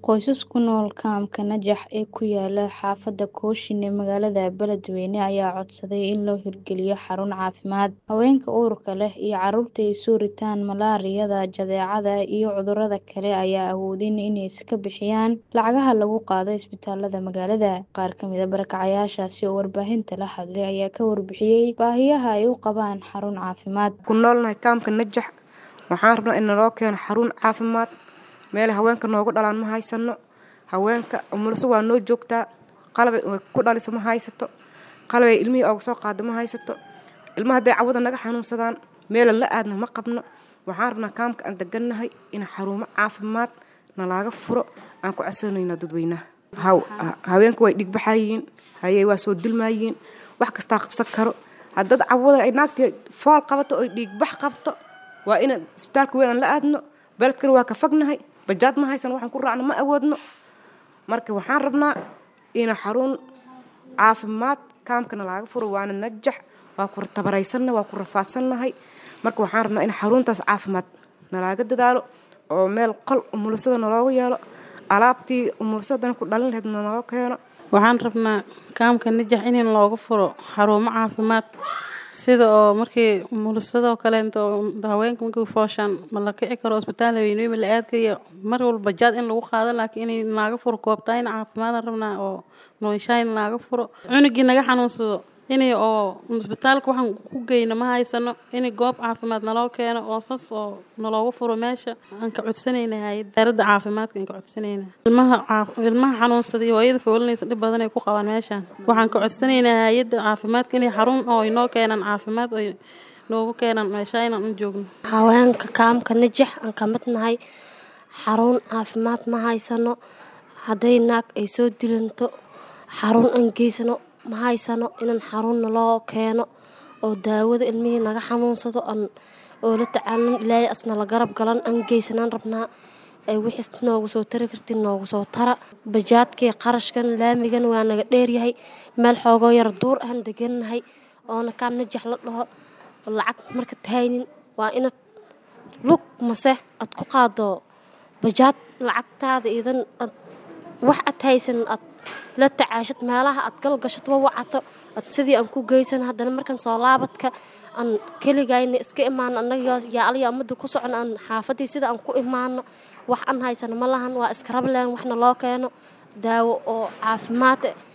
Qoysas ku nool kaamka Najax ee ku yaala xaafadda Kooshin ee magaalada Beledweyne ayaa codsaday in loo hirgeliyo xarun caafimaad. Haweenka uurka leh iyo carruurta ay soo ritaan malaariyada, jadeecada iyo cudurrada kale ayaan awoodin inay iska bixiyaan lacagaha lagu qaado isbitaalada magaalada. Qaar ka mid ah barakacayaashaasi oo warbaahinta la hadlay ayaa ka warbixiyay baahiyaha ay u qabaan xarun caafimaad. ku noolnahay kaamka Najax waxaan rabnaa in naloo keeno xarun caafimaad meel haweenka noogu dhalaan ma haysano haweenka umulso waa noo joogtaa qalab ay ku dhaliso ma haysato qalab ay ilmihii ooga soo qaado ma haysato ilmaha hadday cawada naga xanuunsadaan meelan la aadna ma qabno waxaan rabnaa kaamka aan degannahay in xarumo caafimaad nalaaga furo aan ku codsanaynaa dadweynaha haw haweenka way dhigbaxayiin hayey waa soo dilmaayiin wax kastaa qabsan karo haddad cawada ay naagtii fool qabato oy dhiigbax qabto waa inaan isbitaalka weyn aan la aadno beledkana waa ka fognahay bajaad ma haysan waxaan ku raacno ma awoodno marka waxaan rabnaa in xarun caafimaad kaamkana laaga furo waana najax waa ku tabaraysanna waa ku rafaadsannahay marka waxaan rabnaa in xaruntaas caafimaad nalaaga dadaalo oo meel qol umulisada nalooga yeelo alaabtii umulisadana ku dhalin lahayd naloo keeno waxaan rabnaa kaamka najax in looga furo xarumo caafimaad sida oo markii umulisadoo kaleento haweenka markii fooshaan ma la kici karo isbitaal haweeney ma la aadkayo mar walba jaad in lagu qaado laakiin inay naaga furo koobtaa in caafimaad rabnaa oo noolshayn naaga furo cunugii naga xanuunsado inay oo isbitaalka waxaan ku geyno ma haysano inay goob caafimaad naloo keeno oo sas oo naloogu furo meesha aan ka codsanayna hay-adda wasaaradda caafimaadka aan ka codsanayna ilmaha ilmaha xanuunsaday hooyada foolinaysa dhib badan ay ku qabaan meeshaan waxaan ka codsanaynaa hay-adda caafimaadka inay xarun oo inoo keenaan caafimaad oo noogu keenaan meesha inaan u joogno haweenka kaamka najax aan ka mid nahay xarun caafimaad ma haysano hadday naag ay soo dilanto xarun aan geysano ma haysano inaan xarunna loo keeno oo daawada ilmihii naga xanuunsado aan oo la tacaalin ilaahay asna la garab galan aan geysanaan rabnaa ay wixiis noogu soo tari kartiin noogu soo tara bajaadkii qarashkan laamigan waa naga dheeryahay meel xoogoo yar duur aan degannahay oona kaam najax la dhaho lacag marka tahaynin waa inaad lug mase aad ku qaado bajaad lacagtaada idan ad wax ad haysan ad la tacaashad meelaha aad galgashad wa wacato ad sidii aan ku geysan haddana markan soo laabadka aan keligayna iska imaano annaga yaa aliya ummadda ku socon aan xaafadii sida aan ku imaano wax aan haysano ma lahan waa iska rableen waxna loo keeno daawo oo caafimaad